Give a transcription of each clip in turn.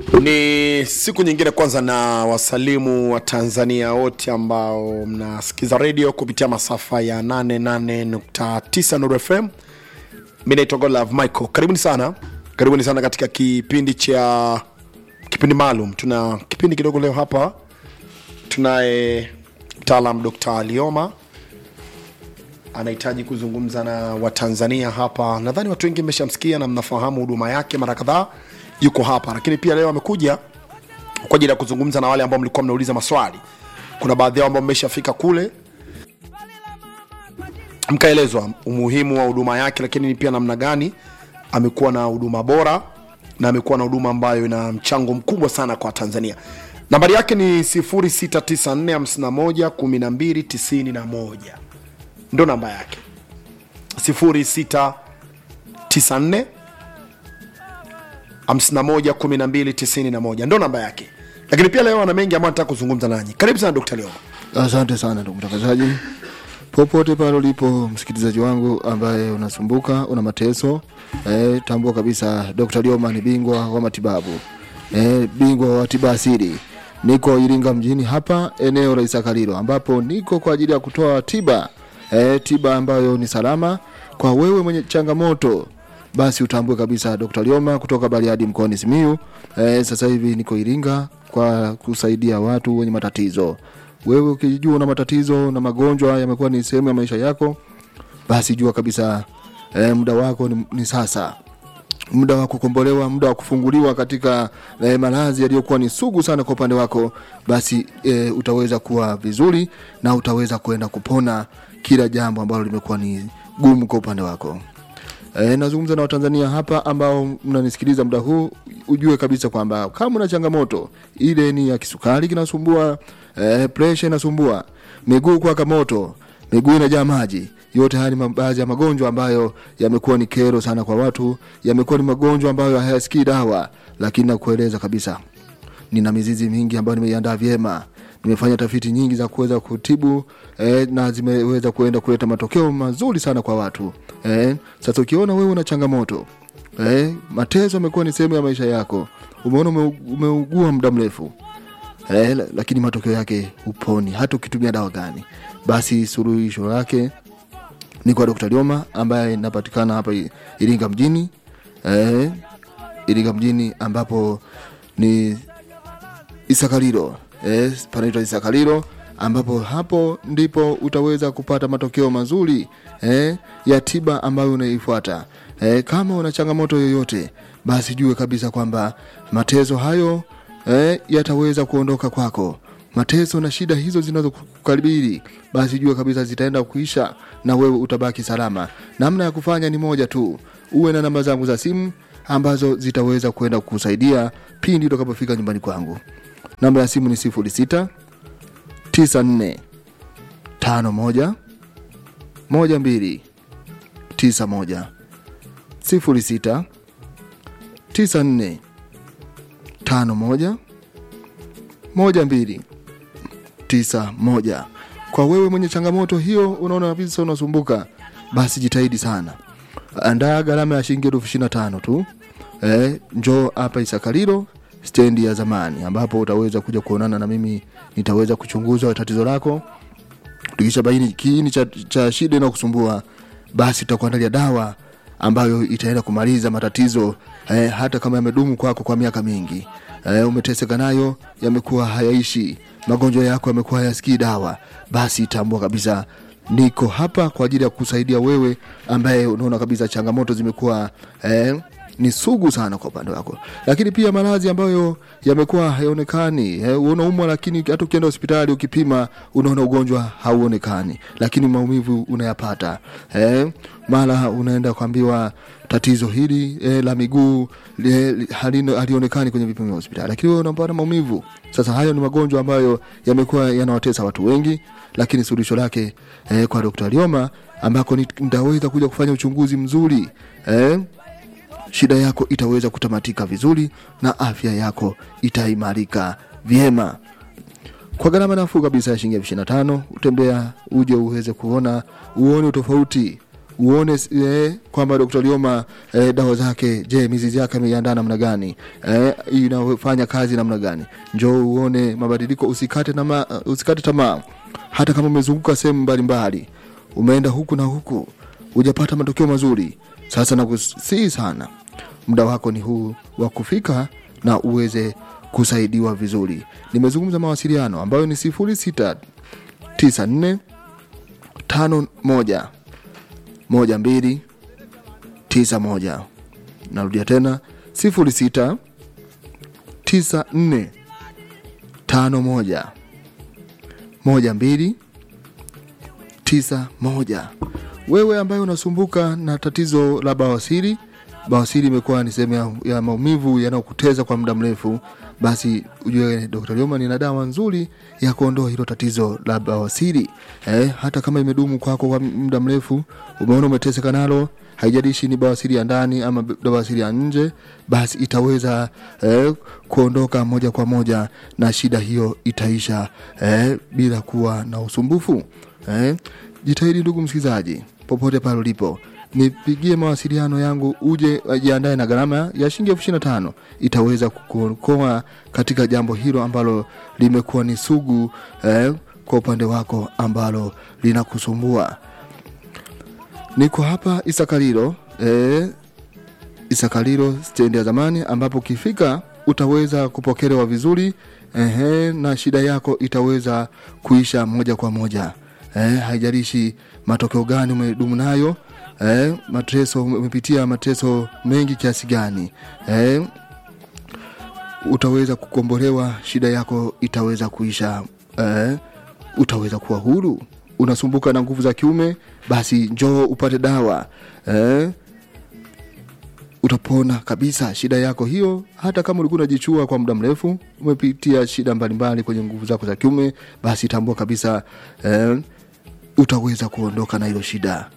Ni siku nyingine kwanza, na wasalimu wa Tanzania wote ambao mnasikiza redio kupitia masafa ya 88.9 Nuru FM. Mi naitwa Godlove Michael, karibuni sana, karibuni sana katika kipindi cha kipindi maalum. Tuna kipindi kidogo leo hapa, tunaye mtaalam Dr. Alioma anahitaji kuzungumza na Watanzania hapa. Nadhani watu wengi mmeshamsikia na mnafahamu huduma yake mara kadhaa, yuko hapa, lakini pia leo amekuja kwa ajili ya kuzungumza na wale ambao mlikuwa mnauliza maswali. Kuna baadhi yao ambao mmeshafika kule mkaelezwa umuhimu wa huduma yake, lakini pia namna gani amekuwa na huduma bora na amekuwa na huduma ambayo ina mchango mkubwa sana kwa Tanzania. Nambari yake ni 0694511291 ndo namba yake 0694 511291 ndo namba yake, lakini pia leo ana mengi ambayo nataka kuzungumza nanyi. Karibu sana Dr. Leo. Asante sana ndugu mtangazaji, popote pale ulipo msikilizaji wangu ambaye unasumbuka, una mateso eh, tambua kabisa Dr. Lioma ni bingwa wa matibabu eh, bingwa wa tiba asili. Niko Iringa mjini hapa eneo la Isakalilo, ambapo niko kwa ajili ya kutoa tiba eh, tiba ambayo ni salama kwa wewe mwenye changamoto basi utambue kabisa Dr. Lioma kutoka Bariadi mkoani Simiyu. Eh, sasa hivi niko Iringa kwa kusaidia watu wenye matatizo. Wewe ukijua una matatizo na magonjwa yamekuwa ni sehemu ya maisha yako, basi jua kabisa eh, muda wako ni, ni sasa muda wa kukombolewa, muda wa kufunguliwa katika eh, maradhi yaliyokuwa ni sugu sana kwa upande wako, basi eh, utaweza kuwa vizuri na utaweza kwenda kupona kila jambo ambalo limekuwa ni gumu kwa upande wako. E, nazungumza na Watanzania hapa ambao mnanisikiliza muda huu, ujue kabisa kwamba kama una changamoto ile ni ya kisukari kinasumbua, e, presha inasumbua, miguu kuwaka moto, miguu inajaa maji, yote haya ni baadhi ya magonjwa ambayo yamekuwa ni kero sana kwa watu, yamekuwa ni magonjwa ambayo hayasikii dawa, lakini nakueleza kabisa nina mizizi mingi ambayo nimeiandaa vyema nimefanya tafiti nyingi za kuweza kutibu eh, na zimeweza kuenda kuleta matokeo mazuri sana kwa watu eh. Sasa ukiona wewe una changamoto eh, mateso amekuwa ni sehemu ya maisha yako, umeona ume, umeugua muda mrefu eh, lakini matokeo yake uponi hata ukitumia dawa gani, basi suluhisho lake ni kwa Dr. Lioma ambaye inapatikana hapa Iringa mjini eh, Iringa mjini ambapo ni Isakalilo eh, panaitwa Isakalilo ambapo hapo ndipo utaweza kupata matokeo mazuri eh, ya tiba ambayo unaifuata. Eh, kama una changamoto yoyote, basi jue kabisa kwamba mateso hayo eh, yataweza kuondoka kwako. Mateso na shida hizo zinazokukaribiri, basi jue kabisa zitaenda kuisha na wewe utabaki salama. Namna ya kufanya ni moja tu, uwe na namba zangu za simu ambazo zitaweza kwenda kukusaidia pindi utakapofika nyumbani kwangu. Namba ya simu ni sifuri sita tisa nne tano moja moja mbili tisa moja sifuri sita tisa nne tano moja moja mbili tisa moja. Kwa wewe mwenye changamoto hiyo, unaona kabisa unasumbuka, basi jitahidi sana, andaa gharama ya shilingi elfu ishirini na tano tu. Eh, njoo hapa Isakalilo stendi ya zamani ambapo utaweza kuja kuonana na mimi, nitaweza kuchunguza tatizo lako. Tukisha baini kiini cha, cha shida inayokusumbua basi tutakuandalia dawa ambayo itaenda kumaliza matatizo eh, hata kama yamedumu kwako kwa miaka mingi eh, umeteseka nayo, yamekuwa hayaishi, magonjwa yako yamekuwa hayasikii dawa, basi tambua kabisa niko hapa kwa ajili ya kusaidia wewe ambaye unaona kabisa changamoto zimekuwa eh, ni sugu sana kwa upande wako, lakini pia maradhi ambayo yamekuwa hayaonekani. Eh, unaumwa lakini hata ukienda hospitali ukipima, unaona ugonjwa hauonekani, lakini maumivu unayapata. Eh, mara unaenda kuambiwa tatizo hili eh, la miguu eh, halino- halionekani kwenye vipimo vya hospitali, lakini wewe unapata maumivu. Sasa hayo ni magonjwa ambayo yamekuwa yanawatesa watu wengi, lakini suluhisho lake eh, kwa Dr. Lioma ambako nit- nitaweza kuja kufanya uchunguzi mzuri eh, shida yako itaweza kutamatika vizuri na afya yako itaimarika vyema kwa gharama nafuu kabisa ya shilingi elfu ishirini na tano utembea uje uweze kuona uone utofauti uone eh, kwamba Dr. Lioma eh, dawa zake, je, mizizi yake ameiandaa namna gani? Eh, inafanya kazi namna gani? Njoo uone mabadiliko, usikate tamaa, usikate tamaa. Hata kama umezunguka sehemu mbalimbali, umeenda huku na huku, hujapata matokeo mazuri, sasa nakusihi sana, muda wako ni huu wa kufika na uweze kusaidiwa vizuri. Nimezungumza mawasiliano ambayo ni sifuri sita tisa nne tano moja moja mbili tisa moja narudia tena sifuri sita tisa nne tano moja moja mbili tisa moja wewe ambaye unasumbuka na tatizo la bawasiri bawasiri imekuwa ni sehemu ya, ya maumivu yanayokuteza kwa muda mrefu basi ujue dr Lioman ina dawa nzuri ya kuondoa hilo tatizo la bawasiri eh, hata kama imedumu kwako kwa muda mrefu umeona umeteseka nalo haijalishi ni bawasiri ya ndani ama bawasiri ya nje basi itaweza eh, kuondoka moja kwa moja na shida hiyo itaisha eh, bila kuwa na usumbufu eh, jitahidi ndugu msikilizaji popote pale ulipo nipigie mawasiliano yangu uje jiandae na gharama ya shilingi elfu ishirini na tano itaweza kukuokoa katika jambo hilo ambalo limekuwa ni sugu eh, kwa upande wako ambalo linakusumbua niko hapa isakalilo eh, isakalilo stendi ya zamani ambapo ukifika utaweza kupokelewa vizuri ehe, na shida yako itaweza kuisha moja kwa moja eh, haijalishi matokeo gani umedumu nayo eh, mateso umepitia mateso mengi kiasi gani eh, utaweza kukombolewa shida yako itaweza kuisha eh, utaweza kuwa huru unasumbuka na nguvu za kiume basi njoo upate dawa eh, utapona kabisa shida yako hiyo hata kama ulikuwa unajichua kwa muda mrefu umepitia shida mbalimbali kwenye nguvu zako za kiume basi tambua kabisa eh, utaweza kuondoka na hilo shida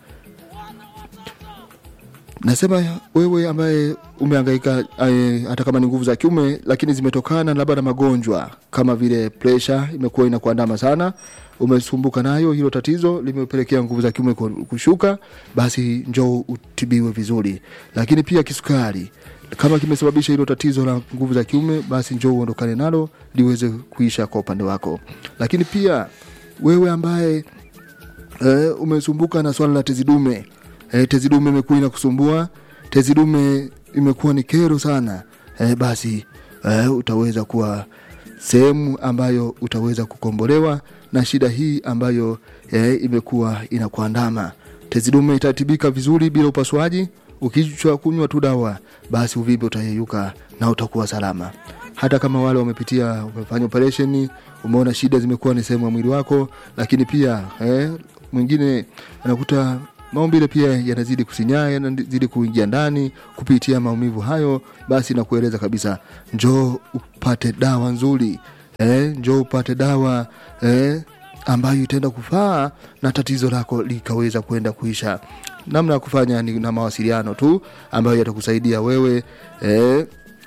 nasema wewe ambaye umehangaika eh, hata kama ni nguvu za kiume lakini zimetokana labda na magonjwa kama vile presha imekuwa inakuandama sana umesumbuka nayo hilo tatizo limepelekea nguvu za kiume ku- kushuka basi njoo utibiwe vizuri lakini pia kisukari kama kimesababisha hilo tatizo la nguvu za kiume basi njoo uondokane nalo liweze kuisha kwa upande wako lakini pia wewe ambaye eh, umesumbuka na swala la tezi dume eh, tezi dume imekuwa inakusumbua tezi dume imekuwa ni kero sana eh, basi eh, utaweza kuwa sehemu ambayo utaweza kukombolewa na shida hii ambayo eh, imekuwa inakuandama tezi dume itatibika vizuri bila upasuaji ukichwa kunywa tu dawa basi uvimbe utayeyuka na utakuwa salama hata kama wale wamepitia umefanya operesheni umeona shida zimekuwa ni sehemu ya mwili wako lakini pia eh, mwingine anakuta maumbile pia yanazidi kusinyaa yanazidi kuingia ndani kupitia maumivu hayo basi nakueleza kabisa njoo upate dawa nzuri eh, njoo upate dawa eh, ambayo itaenda kufaa na tatizo lako likaweza kwenda kuisha namna ya kufanya ni na mawasiliano tu ambayo yatakusaidia wewe eh,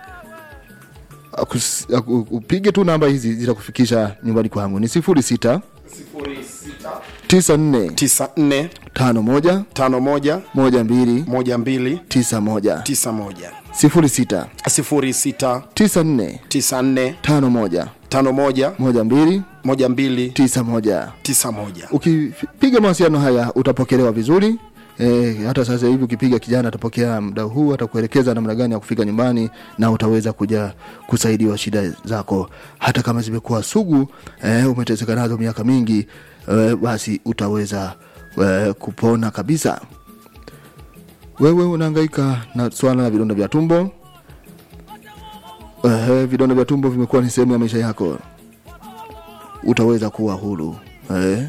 akus- aku- upige tu namba hizi zitakufikisha nyumbani kwangu ni sifuri sita tisa nne 94 tano moja 51 moja mbili 12 tisa moja 91 sifuri sita 06 tisa nne 94 tano moja 51 moja mbili 12 tisa moja 91 ukipiga mawasiliano haya utapokelewa vizuri E, hata sasa hivi ukipiga kijana atapokea muda huu atakuelekeza namna gani ya kufika nyumbani na utaweza kuja kusaidiwa shida zako hata kama zimekuwa sugu e, umeteseka nazo miaka mingi e, basi utaweza e, kupona kabisa wewe unahangaika na swala la vidonda vya tumbo e, vidonda vya tumbo vimekuwa ni sehemu ya maisha yako utaweza kuwa huru e,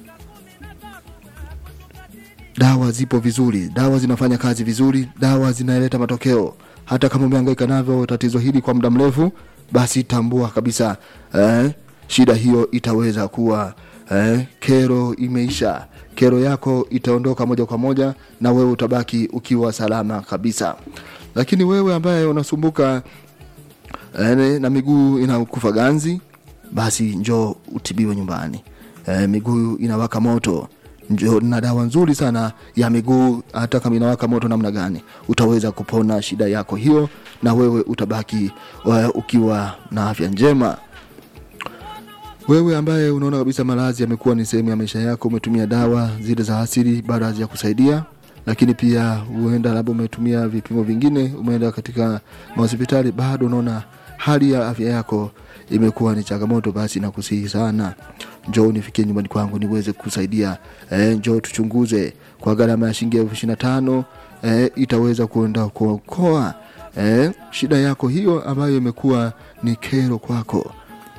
dawa zipo vizuri dawa zinafanya kazi vizuri dawa zinaleta matokeo hata kama umehangaika navyo tatizo hili kwa muda mrefu basi tambua kabisa eh, shida hiyo itaweza kuwa eh, kero imeisha kero yako itaondoka moja kwa moja na wewe utabaki ukiwa salama kabisa lakini wewe ambaye unasumbuka eh, na miguu inakufa ganzi basi njoo utibiwe nyumbani eh, miguu inawaka moto njo na dawa nzuri sana ya miguu hata kama inawaka moto namna gani utaweza kupona shida yako hiyo na wewe utabaki uh, ukiwa na afya njema wewe ambaye unaona kabisa maradhi yamekuwa ni sehemu ya maisha yako umetumia dawa zile za asili bado hazijakusaidia lakini pia huenda labda umetumia vipimo vingine umeenda katika mahospitali bado unaona hali ya afya yako imekuwa ni changamoto basi nakusihi sana njoo nifikie nyumbani kwangu niweze kusaidia e, njoo tuchunguze kwa gharama ya shilingi elfu ishiri na tano e, itaweza kuenda kuokoa e, shida yako hiyo ambayo imekuwa ni kero kwako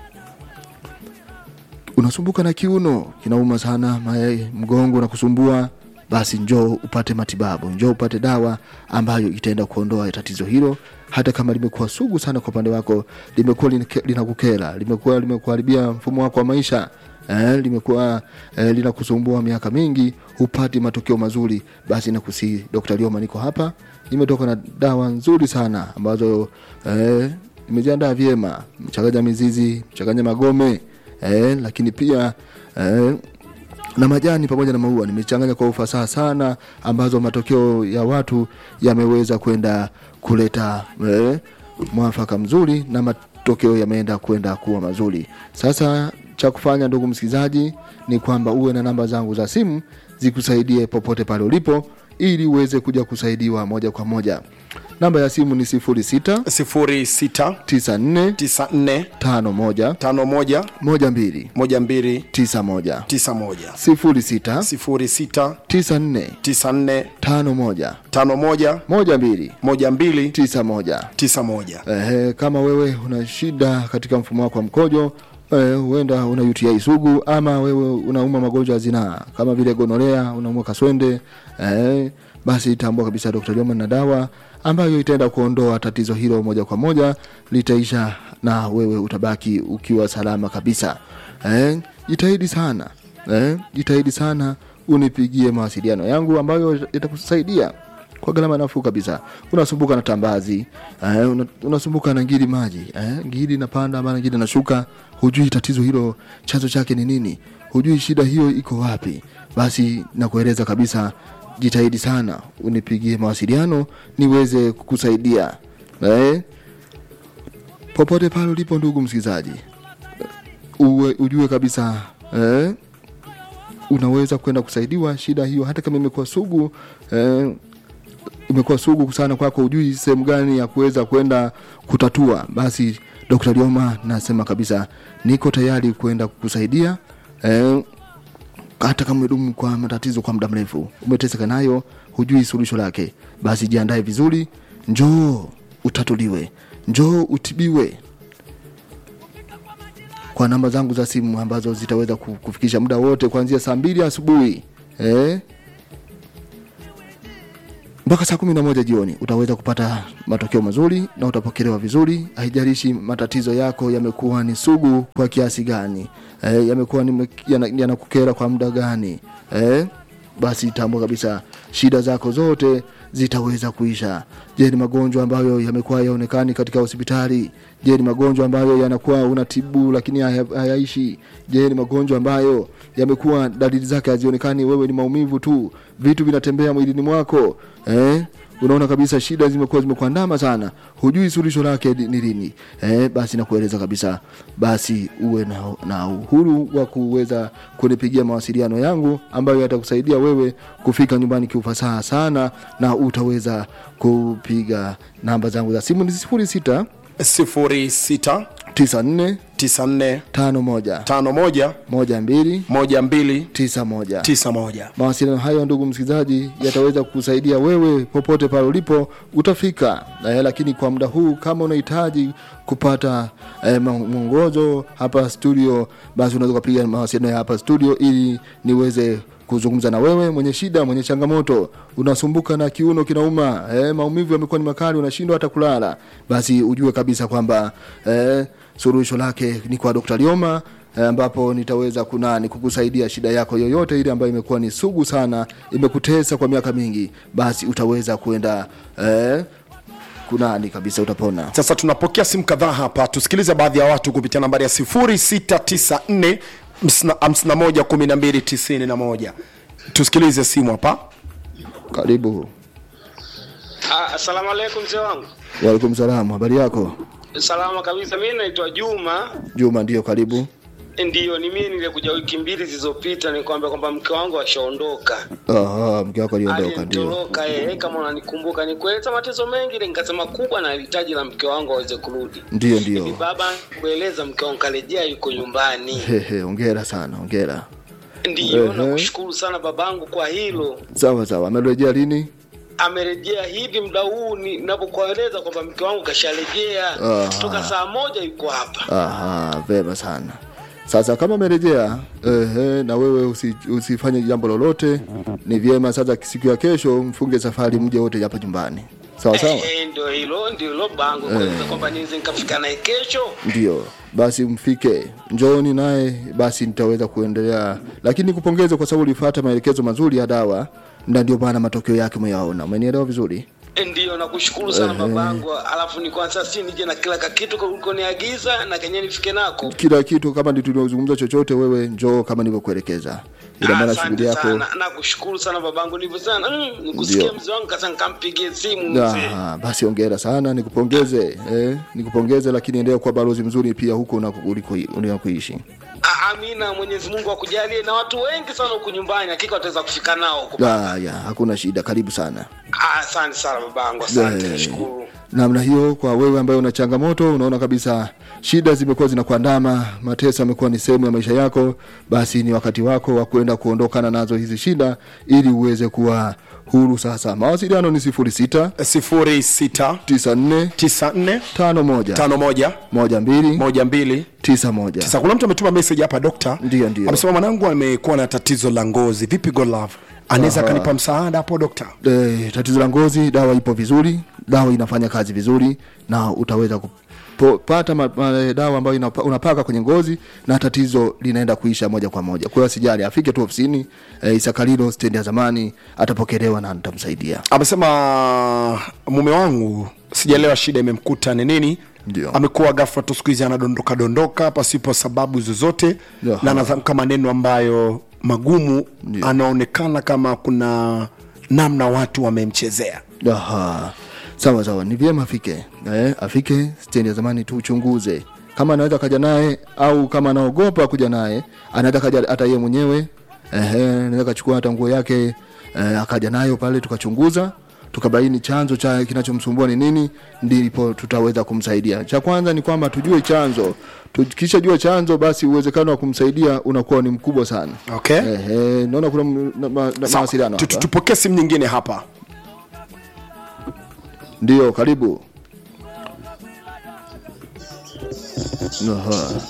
unasumbuka na kiuno kinauma sana mae, mgongo na kusumbua basi njoo upate matibabu njoo upate dawa ambayo itaenda kuondoa tatizo hilo hata kama limekuwa sugu sana kwa upande wako limekuwa linake- linakukera limekuwa limekuharibia mfumo wako wa maisha eh, limekuwa eh, linakusumbua miaka mingi hupati matokeo mazuri basi nakusihi dr lioma niko hapa nimetoka na dawa nzuri sana ambazo eh, nimejiandaa vyema mchanganya mizizi mchanganya magome eh, lakini pia eh, na majani pamoja na maua nimechanganya kwa ufasaha sana ambazo matokeo ya watu yameweza kwenda kuleta eh, mwafaka mzuri na matokeo yameenda kwenda kuwa mazuri sasa cha kufanya ndugu msikilizaji ni kwamba uwe na namba zangu za simu zikusaidie popote pale ulipo ili uweze kuja kusaidiwa moja kwa moja namba ya simu ni 06 06 94 94 51 51 12 12 91 91 06 06 94 94 51 51 12 12 91 91 Ehe, kama wewe una shida katika mfumo wako wa mkojo eh, huenda una UTI sugu ama wewe unauma magonjwa ya zinaa kama vile gonorea unaumwa kaswende eh, basi tambua kabisa Dr. Joma na dawa ambayo itaenda kuondoa tatizo hilo moja kwa moja litaisha na wewe utabaki ukiwa salama kabisa eh, jitahidi sana eh, jitahidi sana unipigie mawasiliano yangu ambayo itakusaidia kwa gharama nafuu kabisa unasumbuka na tambazi eh, una- unasumbuka na ngiri maji eh, ngiri inapanda ama ngiri inashuka hujui tatizo hilo chanzo chake ni nini hujui shida hiyo iko wapi basi nakueleza kabisa jitahidi sana unipigie mawasiliano niweze kukusaidia eh, popote pale ulipo ndugu msikilizaji uwe, ujue kabisa eh, unaweza kwenda kusaidiwa shida hiyo hata kama imekuwa sugu eh, imekuwa sugu sana kwako ujui sehemu gani ya kuweza kwenda kutatua basi dr lioma nasema kabisa niko tayari kwenda kukusaidia eh, hata kama umedumu kwa matatizo kwa muda mrefu umeteseka nayo hujui suluhisho lake basi jiandae vizuri njoo utatuliwe njoo utibiwe kwa namba zangu za simu ambazo zitaweza ku- kufikisha muda wote kuanzia saa mbili asubuhi eh? mpaka saa kumi na moja jioni utaweza kupata matokeo mazuri na utapokelewa vizuri haijalishi matatizo yako yamekuwa ni sugu kwa kiasi gani e, yamekuwa ni- yana- yanakukera kwa muda gani e, basi tambua kabisa shida zako zote zitaweza kuisha je ni magonjwa ambayo yamekuwa yaonekani katika hospitali je ni magonjwa ambayo yanakuwa unatibu lakini haya- hayaishi je ni magonjwa ambayo yamekuwa dalili zake hazionekani wewe ni maumivu tu vitu vinatembea mwilini mwako eh? unaona kabisa shida zimekuwa zimekuandama sana hujui suluhisho lake ni ni lini eh, basi nakueleza kabisa basi uwe na, na uhuru wa kuweza kunipigia mawasiliano yangu ambayo yatakusaidia wewe kufika nyumbani kiufasaha sana na utaweza kupiga namba zangu za simu ni sifuri sita 06 tisa nne 94 tano moja 51 moja mbili 12 tisa moja 91 mawasiliano hayo ndugu msikilizaji yataweza kukusaidia wewe popote pale ulipo utafika eh, lakini kwa muda huu kama unahitaji kupata eh, ma- mwongozo hapa studio basi unaweza ukapiga mawasiliano ya hapa studio ili niweze kuzungumza na wewe mwenye shida mwenye changamoto unasumbuka na kiuno kinauma eh, maumivu yamekuwa ni makali unashindwa hata kulala basi ujue kabisa kwamba eh, suluhisho lake ni kwa dr lioma eh, ambapo nitaweza kunani kukusaidia shida yako yoyote ile ambayo imekuwa ni sugu sana imekutesa kwa miaka mingi basi utaweza kwenda eh, kunani kabisa utapona sasa tunapokea simu kadhaa hapa tusikilize baadhi ya watu kupitia nambari ya 0694 51 1291 tusikilize simu hapa karibu Ah, Asalamu alaikum mzee wangu. waalaikum salamu habari yako Salama kabisa. Mimi naitwa Juma. juma ndio karibu Ndiyo, ni mimi nilikuja wiki mbili zilizopita nikwambia kwamba mke wangu ashaondoka. Aha, mke wako aliondoka ndio Alinitoroka yeye, kama unanikumbuka. Nikueleza matezo mengi, ile nikasema kubwa na hitaji la mke wangu aweze kurudi. ndio Hivi ndio baba, kueleza mke wangu karejea, yuko nyumbani. Hehe, ongera sana ongera Ndiyo, Ehe. nakushukuru sana babangu kwa hilo. sawa sawa amerejea lini Amerejea hivi muda huu ninapokueleza kwamba mke wangu kasharejea Aha. toka saa moja yuko hapa. Aha, vema sana. Sasa kama umerejea ehe, na wewe usi, usifanye jambo lolote, ni vyema sasa siku ya kesho mfunge safari mje wote hapa nyumbani. Sawa sawa? Eh, ndio hilo ndio hilo bango kueleza kwamba niweze nikafika naye kesho. Ndio. Basi mfike, njooni naye, basi nitaweza kuendelea, lakini nikupongeze kwa sababu ulifuata maelekezo mazuri ya dawa, na ndio maana matokeo yake umeyaona. Umenielewa vizuri? Eh, Ndio nakushukuru sana babangu, alafu ni kwanza si nije na kila kakitu ulikoniagiza na kenye nifike nako. Kila kitu kama ndio tuliozungumza chochote, wewe njoo kama nilivyokuelekeza, ila maana shughuli Asante yako sana, nakushukuru sana babangu, ndivyo sana mm, nikusikia Ndio. mzee wangu kasa nikampigie simu mzee. Ah, basi ongera sana, nikupongeze eh, nikupongeze, lakini endelea kuwa balozi mzuri pia huko unako- uliko- unakoishi. Ah, Amina, Mwenyezi Mungu akujalie na watu wengi sana huku nyumbani, hakika wataweza kufika nao huko. Ah, ya, hakuna shida, karibu sana. Ah, Asante sana babangu, asante, Eh, nashukuru. namna hiyo kwa wewe ambaye una changamoto unaona kabisa shida zimekuwa zinakuandama mateso yamekuwa ni sehemu ya maisha yako basi ni wakati wako wa kwenda kuondokana nazo hizi shida ili uweze kuwa huru sasa mawasiliano ni 06 06 94 94 51 51 12 12 91 Sasa kuna mtu ametuma message hapa dokta, Ndio, ndio. amesema mwanangu amekuwa na tatizo la ngozi, vipi God love, anaweza akanipa msaada hapo dokta? e, tatizo la ngozi dawa ipo vizuri dawa inafanya kazi vizuri na utaweza kupata ma, ma, dawa ambayo inapa, unapaka kwenye ngozi na tatizo linaenda kuisha moja kwa moja kwa hiyo asijali afike tu ofisini e, isakalilo stendi ya zamani atapokelewa na nitamsaidia Amesema mume wangu, sijaelewa shida imemkuta ni nini. Ndio. Amekuwa ghafla tu siku hizi anadondoka dondoka pasipo sababu zozote, Aha. na anatamka maneno ambayo magumu, Ndio. anaonekana kama kuna namna watu wamemchezea. Aha. sawa sawa ni vyema afike eh, afike stendi ya zamani tuchunguze kama anaweza kaja naye au kama anaogopa kuja naye anaweza kaja hata yeye mwenyewe ehe, anaweza kachukua hata nguo yake eh, akaja nayo pale tukachunguza tukabaini chanzo cha kinachomsumbua ni nini ndipo tutaweza kumsaidia cha kwanza ni kwamba tujue chanzo tukishajua chanzo basi uwezekano wa kumsaidia unakuwa ni mkubwa sana Okay. Ehe, naona kuna m- na- ma- na- Sawa. mawasiliano Tu- tu- hapa. Tupokee simu nyingine hapa. ndio karibu Aha.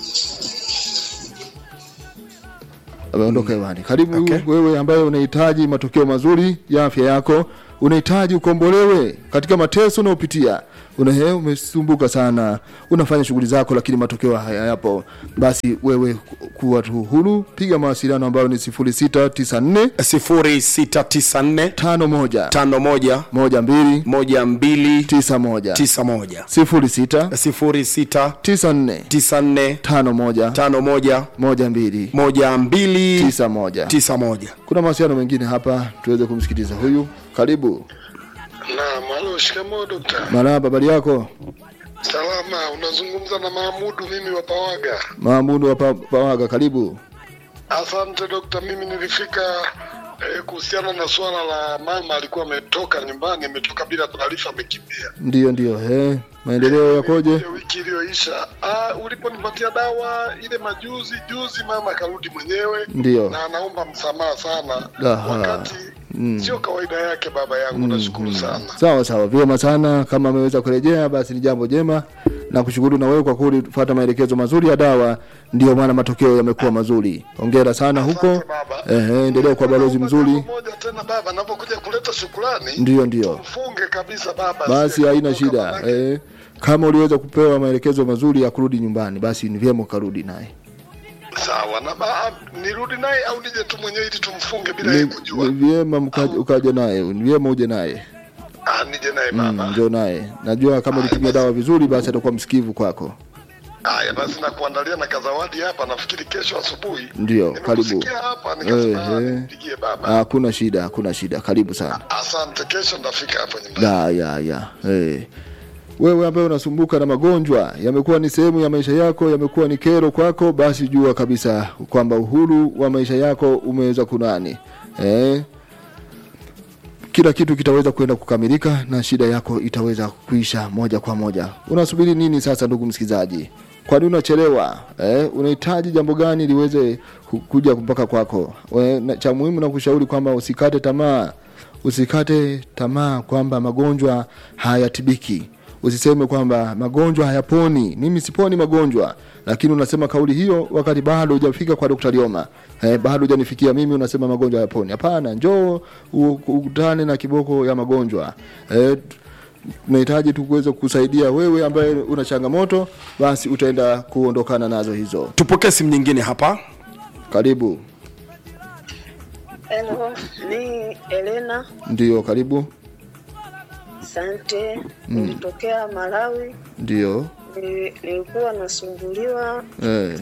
ameondoka hewani karibu Okay. wewe ambaye unahitaji matokeo mazuri ya afya yako unahitaji ukombolewe katika mateso unaopitia una he, umesumbuka sana unafanya shughuli zako lakini matokeo hayapo basi wewe ku- kuwa tu huru piga mawasiliano ambayo ni 0694 0694 51 51 12 12 91 91 06 06 94 94 51 51 12 12 91 91 kuna mawasiliano mengine hapa tuweze kumsikiliza huyu karibu Naam, halo, shikamoo dokta. maraba habari yako Salama, unazungumza na Mahmudu mimi wa Pawaga. maamudu wa Pa- pawaga karibu Asante dokta, mimi nilifika eh, kuhusiana na suala la mama alikuwa ametoka nyumbani, ametoka bila taarifa, amekimbia. ndio ndio he maendeleo yakoje Ile wiki iliyoisha, ah, uliponipatia dawa ile majuzi juzi, mama akarudi mwenyewe Ndio. na anaomba msamaha sana, Aha. wakati sio kawaida yake. Baba yangu, nashukuru sana. sawa sawa vyema sana kama ameweza kurejea basi ni jambo jema na kushukuru na wewe kwa kufuata maelekezo mazuri ya dawa ndio maana matokeo yamekuwa mazuri hongera sana huko Asante baba. ehe endelea kuwa balozi Naomba mzuri jambo moja tena baba, napokuja kuleta shukrani ndio ndio mfunge kabisa baba. basi Asije haina kutoka shida manake- eh, kama uliweza kupewa maelekezo mazuri ya kurudi nyumbani basi ni vyema ukarudi naye Sawa na ba, nirudi naye au nije tu mwenyewe ili tumfunge bila yeye ni, kujua? ni vyema mka- ukaja naye ni vyema uje naye Ah, nije naye mm, baba. njo naye najua kama ulitumia dawa vizuri basi atakuwa msikivu kwako Haya basi, nakuandalia na kazawadi hapa, nafikiri kesho asubuhi. Ndio, karibu. Nimekusikia hapa nikasema Eh, ah, eh. nimpigie baba. hakuna shida hakuna shida karibu sana Asante, kesho ndafika hapo nyumbani. ya ya ya hey. wewe ambaye unasumbuka na magonjwa yamekuwa ni sehemu ya maisha yako yamekuwa ni kero kwako basi jua kabisa kwamba uhuru wa maisha yako umeweza kunani eh? kila kitu kitaweza kwenda kukamilika na shida yako itaweza kuisha moja kwa moja unasubiri nini sasa ndugu msikilizaji kwani unachelewa eh? unahitaji jambo gani liweze ku- kuja mpaka kwako We, na, cha muhimu na kushauri kwamba usikate tamaa usikate tamaa kwamba magonjwa hayatibiki usiseme kwamba magonjwa hayaponi mimi siponi magonjwa lakini unasema kauli hiyo wakati bado hujafika kwa Dr. Lioma eh, bado hujanifikia mimi unasema magonjwa hayaponi hapana njoo u- ukutane na kiboko ya magonjwa eh, tunahitaji tu kuweza kusaidia wewe ambaye una changamoto basi utaenda kuondokana nazo hizo tupokee simu nyingine hapa karibu Hello, ni Elena. ndio karibu Asante. Nilitokea Malawi. ndio Nili- Nilikuwa nasumbuliwa eh,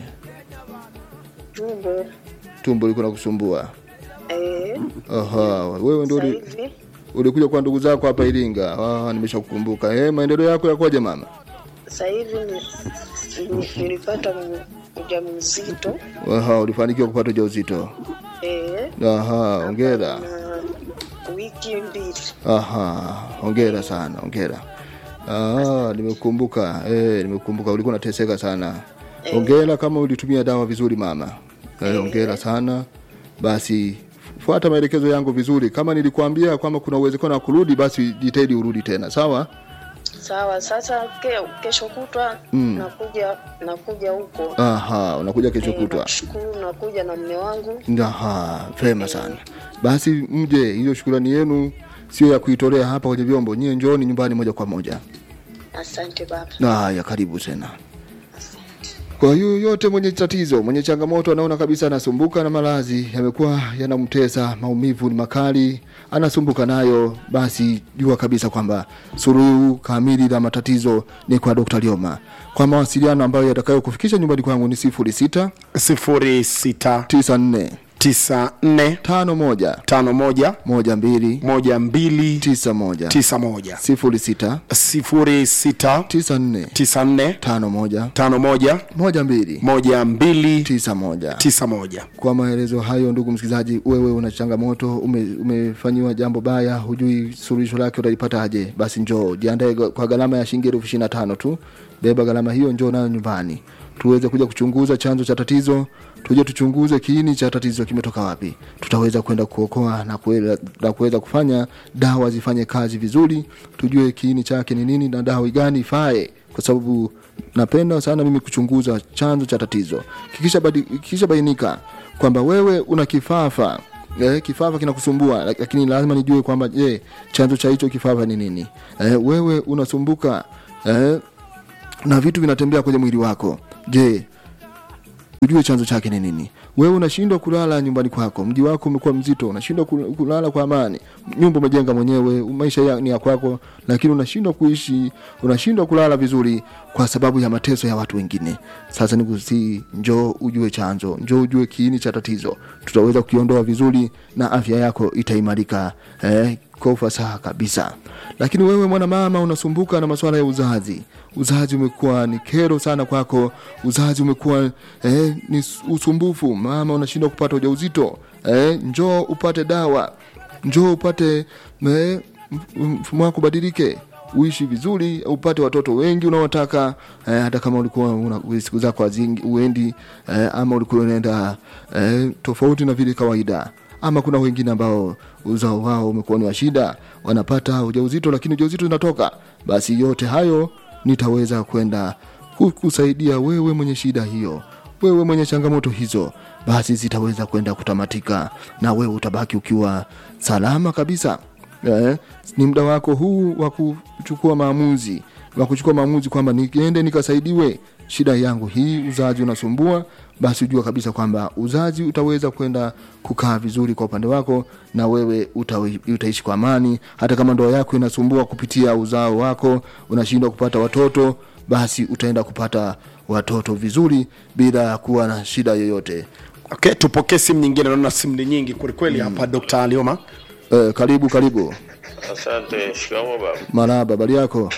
tumbo. tumbo liko nakusumbua Eh, aha wewe ndio sasa uli- hivi ulikuja kwa ndugu zako hapa Iringa ah, nimeshakukumbuka eh, maendeleo yako yakoje mama sasa hivi ni- ni- nilipata m- ujauzito. aha ulifanikiwa kupata ujauzito Eh, aha hongera na wiki mbili. aha hongera sana hongera ah, nimekumbuka eh, nimekumbuka ulikuwa unateseka sana hongera kama ulitumia dawa vizuri mama eh, hongera sana basi fuata maelekezo yangu vizuri kama nilikuambia kwamba kuna uwezekano wa kurudi basi jitahidi urudi tena sawa Sawa, sasa ke, kesho kutwa nakuja nakuja huko. aha unakuja kesho Eh, kutwa Nashukuru nakuja na mme wangu. Aha, vema sana. Basi mje, hiyo shukrani yenu sio ya kuitolea hapa kwenye vyombo. Nyie njooni nyumbani moja kwa moja. Asante baba. Haya, karibu tena. Kwa hiyo yote mwenye tatizo, mwenye changamoto, anaona kabisa anasumbuka na maradhi yamekuwa yanamtesa, maumivu ni makali, anasumbuka nayo, basi jua kabisa kwamba suluhu kamili la matatizo ni kwa Dr. Lioma. Kwa mawasiliano ambayo yatakayokufikisha nyumbani kwangu ni sifuri sita 0694 tisa nne 94 tano moja 51 moja mbili 12 tisa moja 91 sifuri sita 06 tisa nne 94 tano moja 51 moja mbili 12 tisa moja 91 kwa maelezo hayo ndugu msikilizaji wewe una changamoto ume, umefanyiwa jambo baya hujui suluhisho lake utalipata aje basi njoo jiandae ga- kwa gharama ya shilingi elfu ishirini na tano tu beba gharama hiyo njoo nayo nyumbani tuweze kuja kuchunguza chanzo cha tatizo tuje tuchunguze kiini cha tatizo kimetoka wapi tutaweza kwenda kuokoa na kuweza- na kuweza kufanya dawa zifanye kazi vizuri tujue kiini chake ni nini na dawa gani ifae kwa sababu napenda sana mimi kuchunguza chanzo cha tatizo kikisha, badi, kikisha bainika kwamba wewe una kifafa eh, kifafa kinakusumbua lak- lakini lazima nijue kwamba je chanzo cha hicho kifafa ni nini eh, wewe unasumbuka eh, na vitu vinatembea kwenye mwili wako je ujue chanzo chake ni nini wewe unashindwa kulala nyumbani kwako mji wako umekuwa mzito unashindwa kul- kulala kwa amani nyumba umejenga mwenyewe maisha ya, ni ya kwako lakini unashindwa kuishi unashindwa kulala vizuri kwa sababu ya mateso ya watu wengine sasa nikusii njoo ujue chanzo njoo ujue kiini cha tatizo tutaweza kukiondoa vizuri na afya yako itaimarika eh, kwa ufasaha kabisa lakini wewe mwanamama unasumbuka na masuala ya uzazi uzazi umekuwa ni kero sana kwako uzazi umekuwa eh, ni s- usumbufu mama unashindwa kupata ujauzito eh, njoo upate dawa njoo upate eh, m- mfumo wako ubadilike uishi vizuri upate watoto wengi unaotaka eh, hata kama ulikuwa una siku zako hazingi- uendi eh, ama ulikuwa unaenda eh, tofauti na vile kawaida ama kuna wengine ambao uzao wao umekuwa ni wa shida wanapata ujauzito lakini ujauzito unatoka basi yote hayo nitaweza kwenda ku- kusaidia wewe mwenye shida hiyo wewe mwenye changamoto hizo basi zitaweza kwenda kutamatika na wewe utabaki ukiwa salama kabisa eh, ni muda wako huu wa kuchukua maamuzi wa kuchukua maamuzi kwamba niende nikasaidiwe shida yangu hii uzazi unasumbua basi ujua kabisa kwamba uzazi utaweza kwenda kukaa vizuri kwa upande wako na wewe utawi, utaishi kwa amani hata kama ndoa yako inasumbua kupitia uzao wako unashindwa kupata watoto basi utaenda kupata watoto vizuri bila kuwa na shida yoyote. okay tupokee simu nyingine naona simu ni nyingi kwelikweli hapa dr alioma Eh, karibu karibu. Asante. Shikamo baba. Marahaba, habari yako?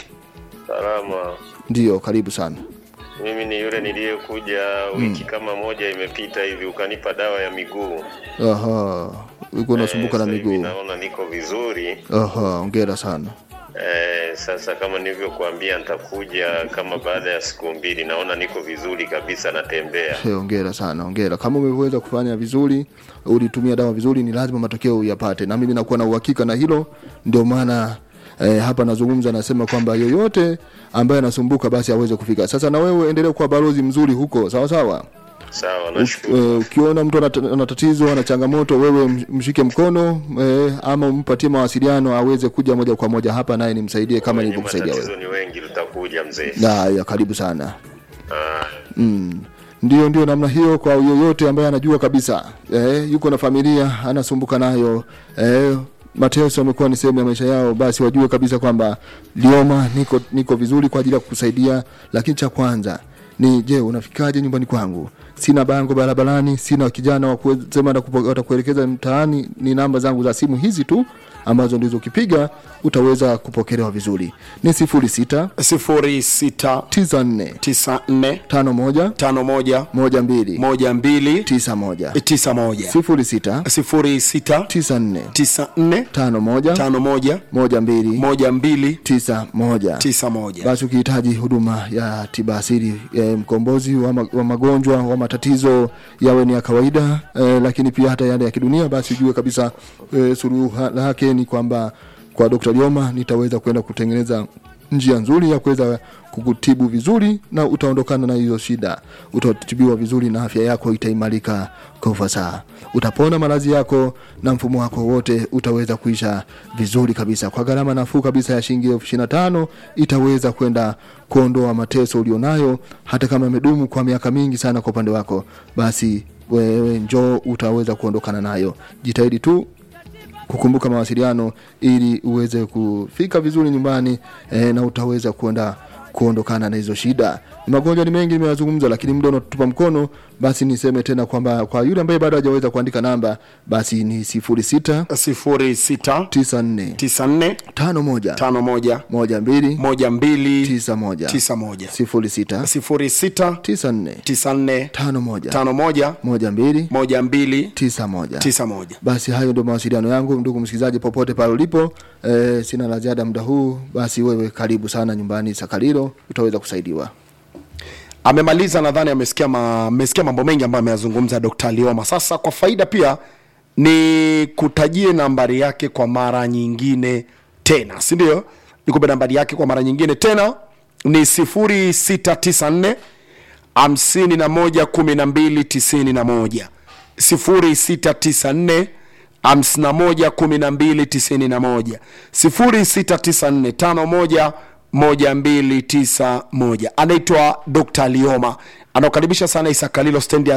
Salama. Ndio, karibu sana. Mimi ni yule niliyekuja wiki kama moja imepita hivi ukanipa dawa ya miguu. Aha, uko unasumbuka Eh, na sasa hivi miguu. Naona niko vizuri. Aha, ongera sana. Eh, sasa kama nilivyokuambia nitakuja kama baada ya siku mbili. Naona niko vizuri kabisa, natembea. Hey, ongera sana, ongera. Kama umeweza kufanya vizuri, ulitumia dawa vizuri, ni lazima matokeo uyapate, na mimi nakuwa na uhakika na hilo. Ndio maana eh, hapa nazungumza, nasema kwamba yoyote ambaye anasumbuka basi aweze kufika. Sasa na wewe endelea kuwa balozi mzuri huko, sawa sawa. Sawa, Uk- nashukuru. eh, Ukiona mtu ana ana tatizo ana changamoto, wewe m- mshike mkono eh, ama umpatie mawasiliano aweze kuja moja kwa moja hapa, naye nimsaidie kama Wenye nilivyokusaidia matatizo wewe. ni wengi, tutakuja mzee. Na ya karibu sana. Ah, Mm. Ndio, ndio namna hiyo kwa yoyote ambaye anajua kabisa eh, yuko na familia anasumbuka nayo eh, mateso amekuwa ni sehemu ya maisha yao, basi wajue kabisa kwamba Lioma niko, niko vizuri kwa ajili ya kukusaidia. Lakini cha kwanza ni je, unafikaje nyumbani kwangu? Sina bango barabarani, sina kijana wa kusema atakupo- atakuelekeza mtaani. Ni namba zangu za simu hizi tu ambazo ndizo ukipiga utaweza kupokelewa vizuri. Ni sifuri sita 0694 tisa nne tano moja 51 moja mbili 12 tisa moja 91 sifuri sita 06 tisa nne 94 tano moja 51 moja mbili 12 tisa moja 91 basi ukihitaji huduma ya tiba asili e, mkombozi wa, ma, wa magonjwa wa matatizo yawe ni ya kawaida e, lakini pia hata yale ya kidunia basi ujue kabisa e, suluhu ha- lake ni kwamba kwa Dr. Lioma nitaweza kwenda kutengeneza njia nzuri ya kuweza kukutibu vizuri na utaondokana na hizo shida utatibiwa vizuri na afya yako itaimarika kwa ufasaha utapona maradhi yako na mfumo wako wote utaweza kuisha vizuri kabisa kwa gharama nafuu kabisa ya shilingi elfu ishirini na tano itaweza kwenda kuondoa mateso ulionayo hata kama yamedumu kwa miaka mingi sana kwa upande wako basi wewe njoo utaweza kuondokana nayo jitahidi tu kukumbuka mawasiliano ili uweze kufika vizuri nyumbani e, na utaweza kuenda kuondokana na hizo shida Ni magonjwa ni mengi nimeyazungumza lakini muda unatupa mkono basi niseme tena kwamba kwa yule ambaye bado hajaweza kuandika namba basi ni sifuri sita 06 tisa nne 94 tano moja 51 moja mbili 12 tisa moja 91 sifuri sita 06 tisa nne 94 tano moja 51 moja mbili 12 tisa moja 91 basi hayo ndio mawasiliano yangu ndugu msikilizaji popote pale ulipo e, sina la ziada muda huu basi wewe karibu sana nyumbani sakalilo utaweza kusaidiwa amemaliza nadhani amesikia ma, amesikia mambo mengi ambayo ameyazungumza dr lioma sasa kwa faida pia ni kutajie nambari yake kwa mara nyingine tena si ndio nikupe nambari yake kwa mara nyingine tena ni 0694 hamsini na moja kumi na mbili tisini na moja sifuri sita tisa nne hamsini na moja kumi na mbili tisini na moja sifuri sita tisa nne tano moja moja mbili tisa moja anaitwa dr lioma anaokaribisha sana isakalilo stendi ya